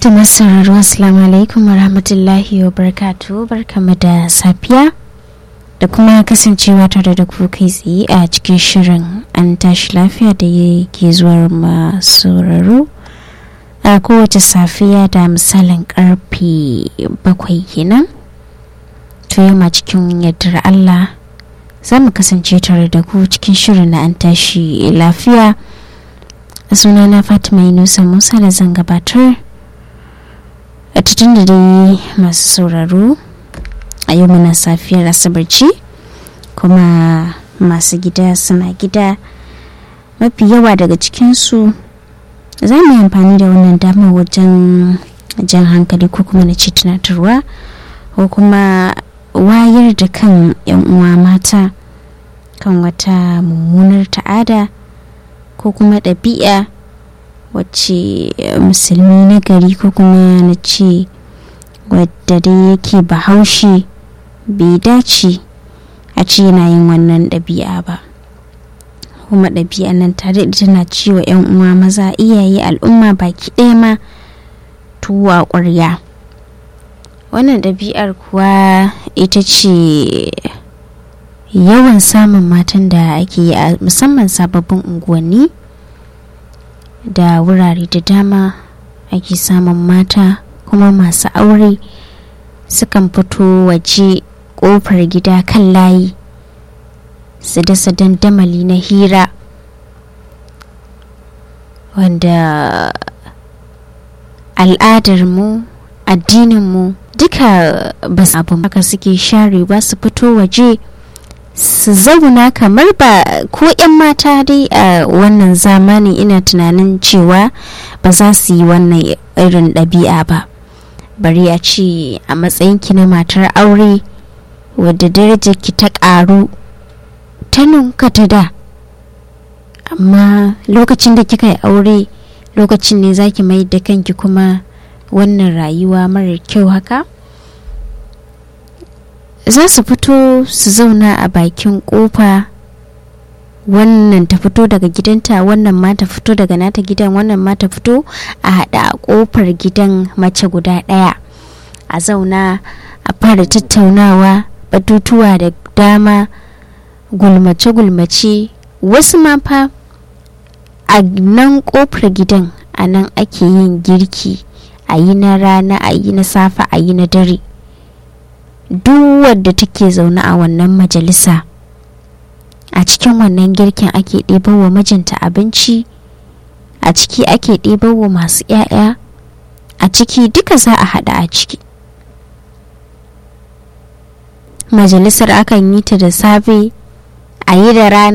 To masauraro assalamu alaikum wa rahmatullahi wa barakatu barkamu da safiya da kuma kasancewa tare da ku kai tsaye a cikin shirin an tashi lafiya da ke zuwar masauraro a kowace safiya da misalin karfe bakwai kenan to yamma cikin yardar Allah za mu kasance tare da ku cikin shirin na an tashi lafiya sunana fatima yunusa musa da zan gabatar a cikin da dai masu sauraro a yau muna safiyar asabar ce kuma masu gida suna gida mafi yawa daga cikinsu za mu yi amfani da wannan damar wajen jan hankali ko kuma na ce tunatarwa ko kuma wayar da kan 'yan uwa mata kan wata mummunar ta'ada ko kuma ɗabi'a wacce musulmi na gari ko kuma na ce wadda dai yake bahaushe bai dace a ce yana yin wannan ɗabi'a ba kuma ɗabi'a nan tare da tana ciwo 'yan uwa maza iyaye al'umma baki ɗaya ma tuwa ƙwarya wannan ɗabi'ar kuwa ita ce yawan samun matan da ake yi a musamman sababbin unguwanni da wurare da dama ake samun mata kuma masu aure sukan fito waje kofar gida kan layi su dasa dandamali na hira wanda al'adarmu addininmu duka ba su abin haka suke share ba su fito waje su zauna kamar ba ko 'yan mata dai a wannan zamani ina tunanin cewa ba za su yi wannan irin ɗabi'a ba bari a ce a matsayinki na matar aure wadda darajarki ta ƙaru ta nunka ta da amma lokacin da kika yi aure lokacin ne zaki mai da kanki kuma wannan rayuwa marar kyau haka za su fito su zauna a bakin kofa wannan ta fito daga gidanta wannan ma ta fito daga nata gidan wannan ma ta fito a haɗa a kofar gidan mace guda ɗaya a zauna a fara tattaunawa batutuwa da dama gulmace-gulmace wasu ma fa a nan kofar gidan a nan ake yin girki a yi na rana a yi na safe a yi na dare duk wadda take zaune a wannan majalisa a cikin wannan girkin ake wa mijinta abinci a ciki ake wa masu 'ya'ya a ciki duka za a haɗa a ciki majalisar akan yi ta da safe a yi da rana